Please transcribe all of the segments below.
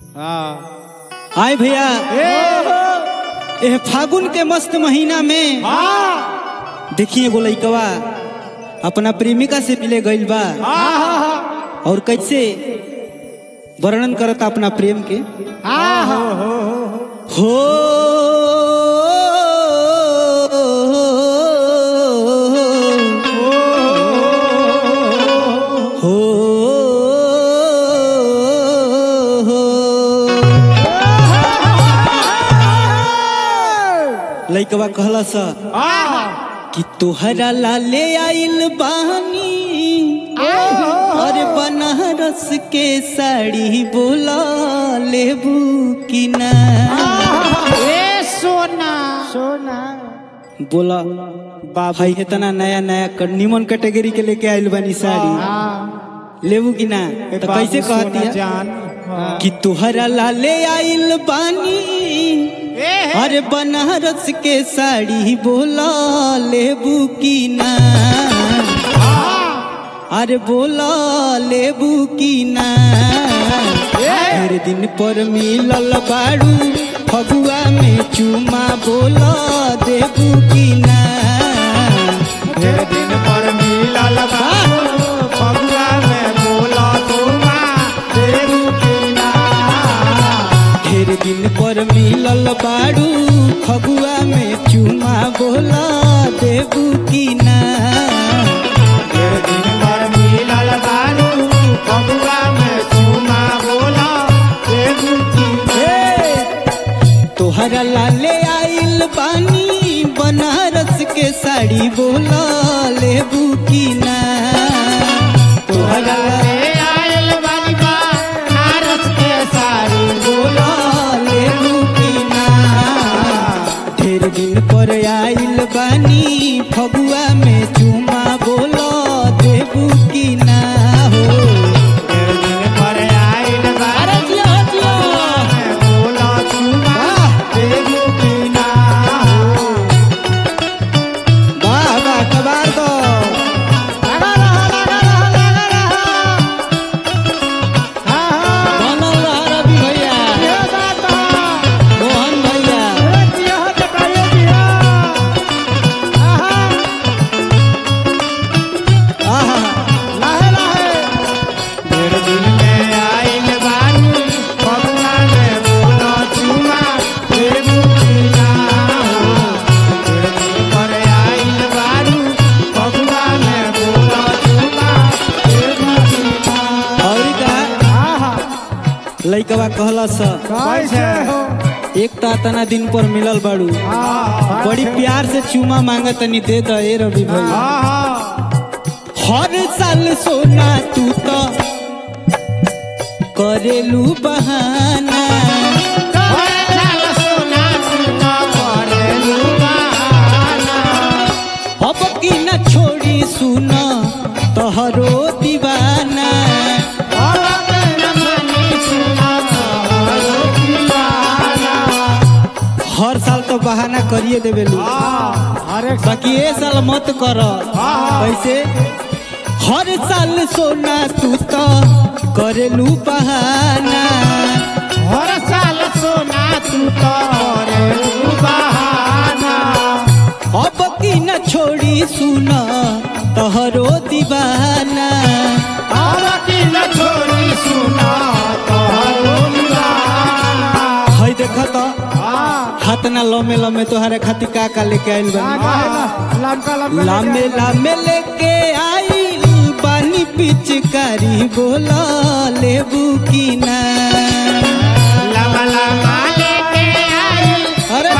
हाँ आए भैया ए एह फागुन के मस्त महीना में हाँ देखिए एगो लइकवा अपना प्रेमिका से मिले गइल बा हाँ और कैसे वर्णन करता अपना प्रेम के हाँ हो हो लइकवा कहला सा कि तोहरा लाले आइल बानी अरे बनारस के साड़ी बोला लेबू कि ना ए सोना सोना बोला भाई इतना नया नया क- निमन कैटेगरी के लेके आइल बानी साड़ी हाँ लेबू कि ना तो कैसे कहती है जान कि तोहरा लाले आइल बानी अरे बनारस के साड़ी बोला लेबू की ना अरे बोला लेबू की ना हर दिन पर मिलल बाड़ू फगुआ में चुमा बोला देबू की ना ढेर दिन पर मिलल बाबू फगुआ में बोला तुमा देरू की ना ढेर दिन पर मिलल बाड़ू फगुआ में चुमा बोला देबू की ना ढेर दिन पर मिलल बाबू फगुआ में तुमा बोला देरू की तोहरा लाले आइल बानी बनारस के साड़ी बोला लेबू की ना तोहरा ए आयल बानी बा नारस के साड़ी बोला लेबू की ना ढेर दिन पर आइल बानी फगुआ में चुमा बोला देबू की ना हो ढेर दिन पर आयल बानी में बोला तुमा देरू की ना हो वाह वाह कबार दो लगा रहा लगा रहा लगा रहा हाँ हाँ बनल रहा रवि भैया ये बात है मोहन भैया अरे जिया बताइए जिया आहा आहा लाहे लाहे ढेर दिन में आइल बानी फगुआ में बोला चुमा देबू की ना हो ढेर दिन पर आइल बानी फगुआ में बोला चुमा देबू की ना और का आहा लइकवा कहला स कैसे हो एक ता तना दिन पर मिलल बाड़ू हाँ बड़ी प्यार से चुमा मांगत तनी दे द ए रवि भैया हाँ हर साल सोना तू तो करेलू बहाना अब की न छोड़ी सुना तोहरो दीवाना हर साल तो बहाना करिए देवेलू बाकी ए साल मत कर कैसे हर साल सोना तू तो करेलू बहाना अब की न छोड़ी सुना तोहरो दीवाना है देख तो हाथ ना लमे लमे तोहरे खातिर का का लेके आइल बानी लामे लामे लेके आइल बानी पिचकारी बोला लेबू की ना अरे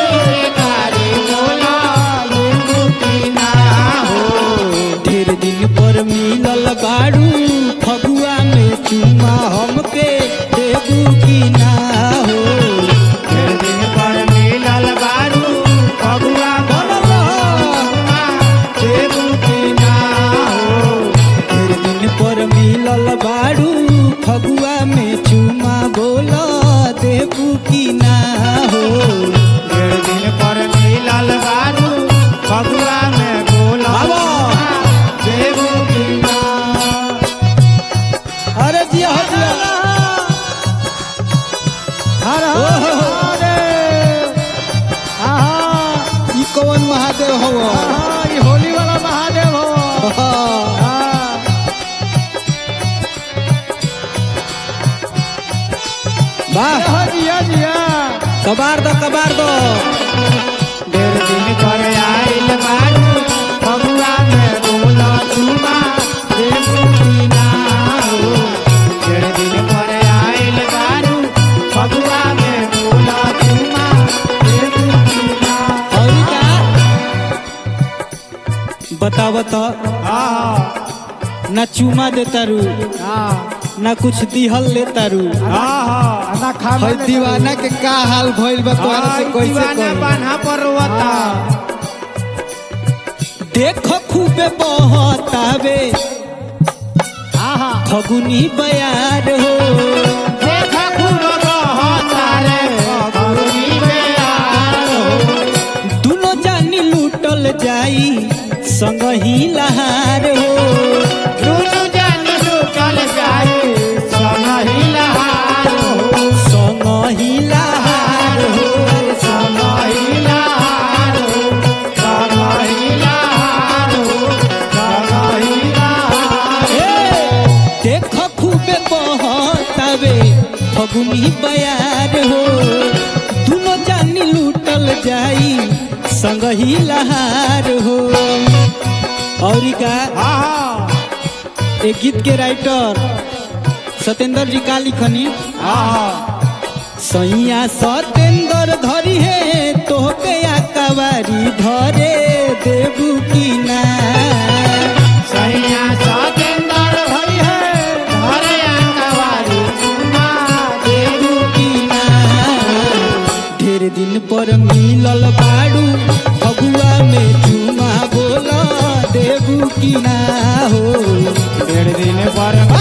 ढेर दिन पर मिलल बाड़ू फगुआ में चुमा हमके देबू की ना हो बनल रह। ढेर दिन पर मिलल बाड़ू फगुआ में चुमा हर ओहो। महादेव आहा ई कौन महादेव हव आहा, ये होली वाला महादेव हो हाँ। वाह हाँ, जिया जिया कबार दो कबार दो डेढ़ दिन पर आइल बारू फगुआ में बोला चुमा देबू की ना हो डेढ़ दिन पर आइल बारू फगुआ में बोला चुमा देबू की ना और का बताव तो हाँ ना चुमा देता रू हाँ ना कुछ दिहल लेता रू हाँ ना खा है दीवाना के का हाल भइल बा तोहरा से कैसे दीवाना कही बान्हा पर रोता देखो खूबे बहतावे आहा फगुनी बयार हो देखा खूब बहता रे फगुनी में यार हो दुनो जानी लूटल जाई संग ही लहार हो दुनु जानी लुटल जाई समही लहार हो संग ही लहार हो समही लहार हो समही लहार हो समही लहार ए, देखो खूबे बहतावे फगुनी बयार हो दुनो जानी लूटल जाई संग ही लहार हो और का आहा एक गीत के राइटर सत्येंद्र जी का लिखनी आहा सैया सत्येंद्र धरी है तोहके कवारी धरे देबू की ना सैया सतेंद्र भई है धरे अंगवारी चुमा देबू की ना ढेर दिन पर मिलल बाड़ू फगुआ में चुमा बोला देबू की ना हो डेढ़ दिन पर